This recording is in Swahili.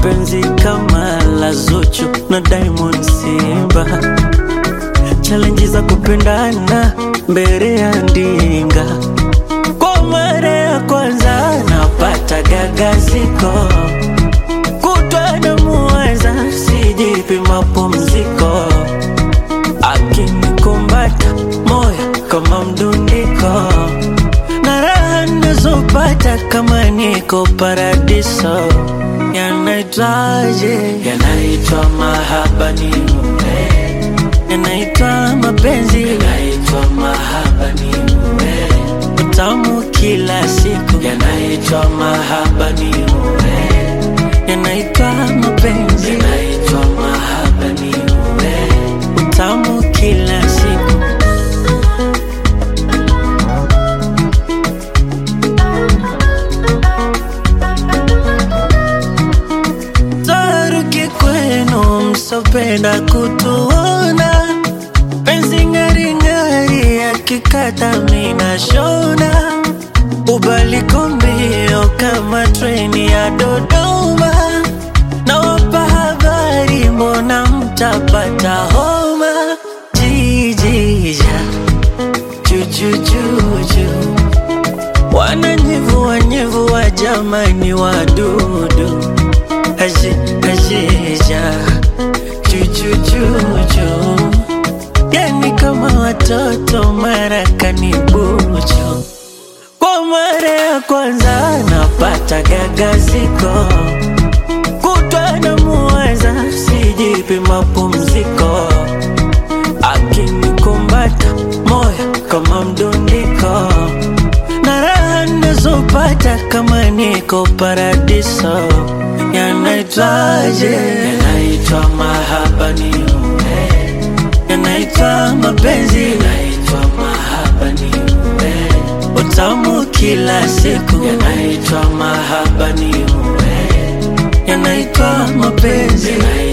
penzi kama la Zuchu na Diamond Simba, challenge za kupendana mbele ya ndinga. Kwa mara ya kwanza napata gagaziko, kutwa na muwaza, sijipi mapumziko, akinikumbata moyo kama mdundiko, na raha nazopata kama niko paradiso. Yanaitwaje? Yanaitwa mahaba ni mume, yanaitwa mapenzi, yanaitwa mahaba ni mume, utamu kila siku, yanaitwa mahaba ni mume, yanaitwa mapenzi, yanaitwa mahaba ni mume, utamu kila siku. Taruki kwenu msopenda kutuona, penzi ng'aring'ari akikata mina shona, ubaliko mbio kama treni ya Dodoma, nawapa habari, mbona mtapata homa? Jijija jujujuju wananyevua nyevua, jamani wadudu aje ajeja chuchuchuchu, yani kama watoto marakani bucho. Kwa mara ya kwanza napata gagaziko, kutwa na muwaza, sijipi mapumziko, akinikumbata moyo kama mdundiko, na raha nazopata kama niko paradiso. Yanaitwaje? Yanaitwa mahaba ni mume, yanaitwa mapenzi, yanaitwa mahaba ni mume, utamu kila siku, yanaitwa mahaba ni mume, yanaitwa mapenzi, yanaitwa